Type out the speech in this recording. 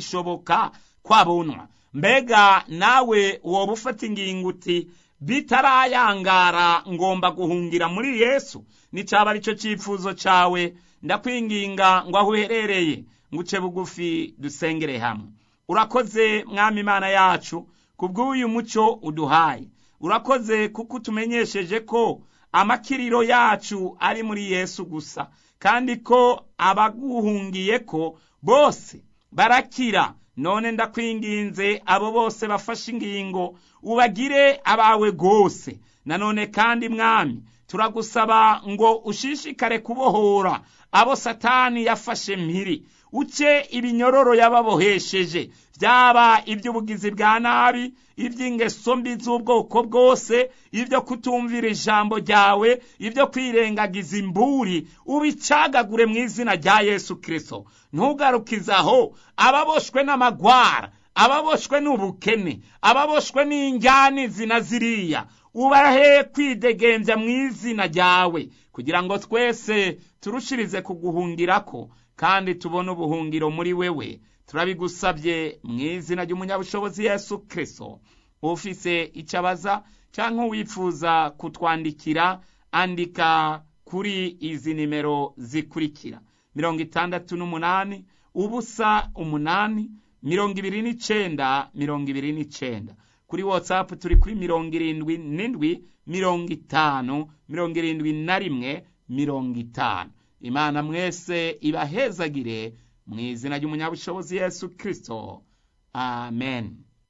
bigishoboka kwabunwa mbega nawe woba ufata ingingo uti bitarayangara ngomba guhungira muri yesu nicyaba ari cyo cyifuzo cyawe ndakwinginga ngo aho uherereye nguce bugufi dusengere hamwe urakoze mwami imana yacu ku bw'uyu mucyo uduhaye urakoze kuko utumenyesheje ko amakiriro yacu ari muri yesu gusa kandi ko abaguhungiye ko bose barakira none ndakwinginze abo bose bafashe ingingo ubagire abawe rwose nanone kandi mwami turagusaba ngo ushishikare kubohora abo satani yafashe mpiri uce ibinyororo yababohesheje byaba iby'ubugizi bwa nabi iby'ingeso mbi z'ubwoko bwose ibyo kutumvira ijambo ryawe ibyo kwirengagiza imburi ubicagagure mu izina rya yesu kirisito ntugarukizaho ababoshwe n'amagwara ababoshwe n'ubukene ababoshwe n'injyani zina ziriya ubahe kwidegembya mu izina ryawe kugira ngo twese turushirize kuguhungira ko kandi tubone ubuhungiro muri wewe turabigusabye mu izina ry'umunyabushobozi yesu kirisito ufise icyo abaza cyangwa uwifuza kutwandikira andika kuri izi nimero zikurikira mirongo itandatu n'umunani ubusa umunani mirongo ibiri n'icyenda mirongo ibiri n'icyenda kuri watsapu turi kuri mirongo irindwi n'indwi mirongo itanu mirongo irindwi na rimwe mirongo itanu imana mwese ibahezagire mu izina ry'umunyabushobozi yesu kirisito amen